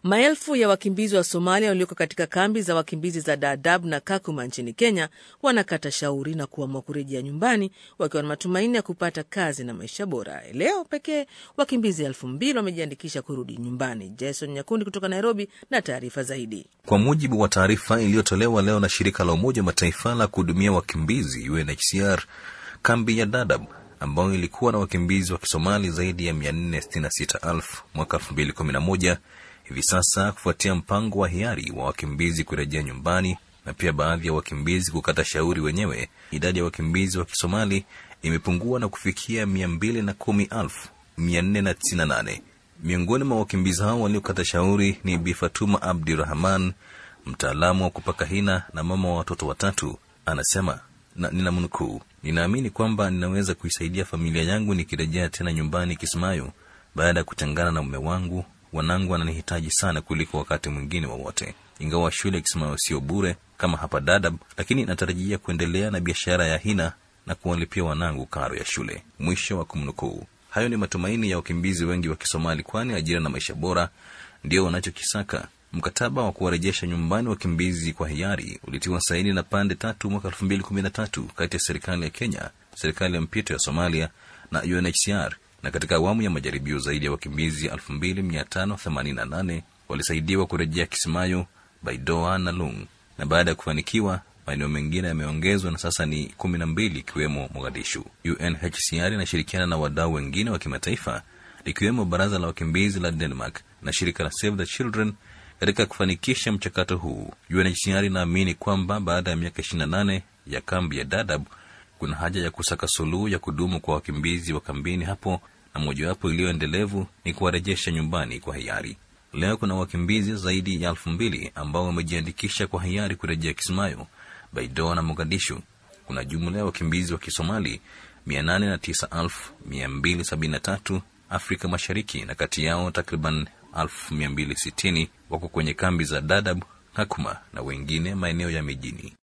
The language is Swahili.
Maelfu ya wakimbizi wa Somalia walioko katika kambi za wakimbizi za Dadaab na Kakuma nchini Kenya wanakata shauri na kuamua kurejea nyumbani wakiwa na matumaini ya kupata kazi na maisha bora. Leo pekee wakimbizi elfu mbili wamejiandikisha kurudi nyumbani. Jason Nyakundi kutoka Nairobi na taarifa zaidi. Kwa mujibu wa taarifa iliyotolewa leo na shirika la Umoja wa Mataifa la kuhudumia wakimbizi UNHCR, kambi ya Dadaab ambayo ilikuwa na wakimbizi wa Kisomali zaidi ya 466,000 mwaka 2011 hivi sasa, kufuatia mpango wa hiari wa wakimbizi kurejea nyumbani na pia baadhi ya wakimbizi kukata shauri wenyewe, idadi ya wakimbizi wa Kisomali imepungua na kufikia 210,498. Miongoni mwa wakimbizi hao waliokata shauri ni Bi Fatuma Abdirahman, mtaalamu wa kupaka hina na mama wa watoto watatu. Anasema na ninamnukuu, ninaamini kwamba ninaweza kuisaidia familia yangu nikirejea tena nyumbani Kismayo baada ya kutengana na mume wangu. Wanangu wananihitaji sana kuliko wakati mwingine wowote wa ingawa shule ya Kismayo sio bure kama hapa Dadaab, lakini natarajia kuendelea na biashara ya hina na kuwalipia wanangu karo ya shule. Mwisho wa kumnukuu. Hayo ni matumaini ya wakimbizi wengi wa Kisomali, kwani ajira na maisha bora ndio wanachokisaka. Mkataba wa kuwarejesha nyumbani wakimbizi kwa hiari ulitiwa saini na pande tatu mwaka elfu mbili kumi na tatu kati ya serikali ya Kenya, serikali ya mpito ya Somalia na UNHCR. Na katika awamu ya majaribio zaidi ya wakimbizi elfu mbili mia tano themanini na nane walisaidiwa kurejea Kismayo, Baidoa na Lung, na baada ya kufanikiwa maeneo mengine yameongezwa na sasa ni kumi na mbili ikiwemo Mogadishu. UNHCR inashirikiana na wadau wengine wa kimataifa likiwemo baraza la wakimbizi la Denmark na shirika la Save the Children katika kufanikisha mchakato huu. UNHCR inaamini kwamba baada ya miaka 28 ya kambi ya Dadaab kuna haja ya kusaka suluhu ya kudumu kwa wakimbizi wa kambini hapo, na mojawapo iliyoendelevu ni kuwarejesha nyumbani kwa hiari. Leo kuna wakimbizi zaidi ya elfu mbili ambao wamejiandikisha kwa hiari kurejea Kismayo, Baidoa na Mogadishu. Kuna jumla ya wakimbizi wa Kisomali 809,273 Afrika Mashariki, na kati yao takriban 1260 wako kwenye kambi za Dadaab, Kakuma na wengine maeneo ya mijini.